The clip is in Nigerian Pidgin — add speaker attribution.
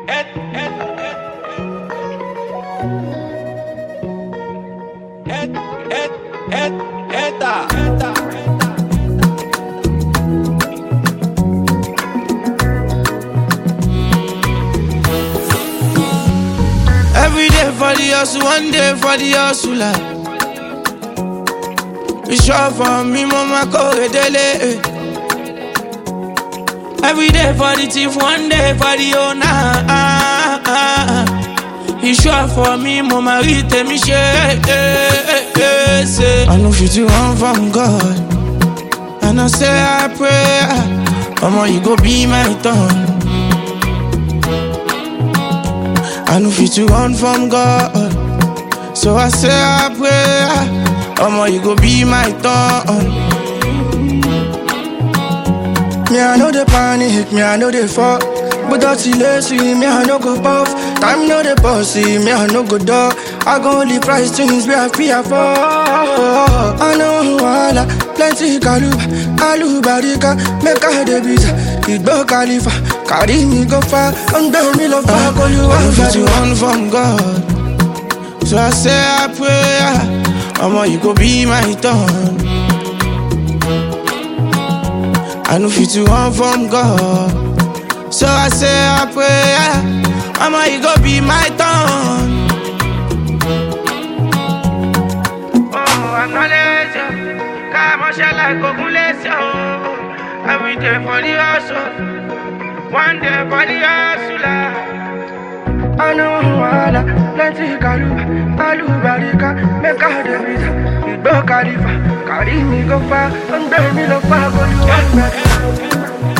Speaker 1: Every day for the hustle, one day for the hustler. It's sure for me, mama, go dele. Every day for the thief, one day for the owner. It's sure for me, mama, read me share. I know you do one from God. And I say I pray, Mama, you go be my tongue. I know fit to run from God. So I say I pray, Mama, you go be my tongue.
Speaker 2: Me, I know the panic, me, I know the fuck. But that's lazy, me, I no go puff. Time know the bossy, me, I no go dog. I go only price things where I fear for. I know wala, plenty kaluba, alubarika, make a debisa. Igbo Khalifa, carry me go far, and bear me love back, all you
Speaker 1: I know
Speaker 2: want,
Speaker 1: fit
Speaker 2: but
Speaker 1: to
Speaker 2: you
Speaker 1: run from God. So I say I pray, Mama, you go be my tongue. I know fit to run from God. So I say I pray, Mama, you go be my tongue. Oh, acknowledge you. Come on, shall I go bless you? Every day for the hustle, one day for the hustler.
Speaker 2: I know wala, plenty kaluba, alubarika, make a debisa. Igbo Khalifa, carry me go far, and bear me love back, all you want, but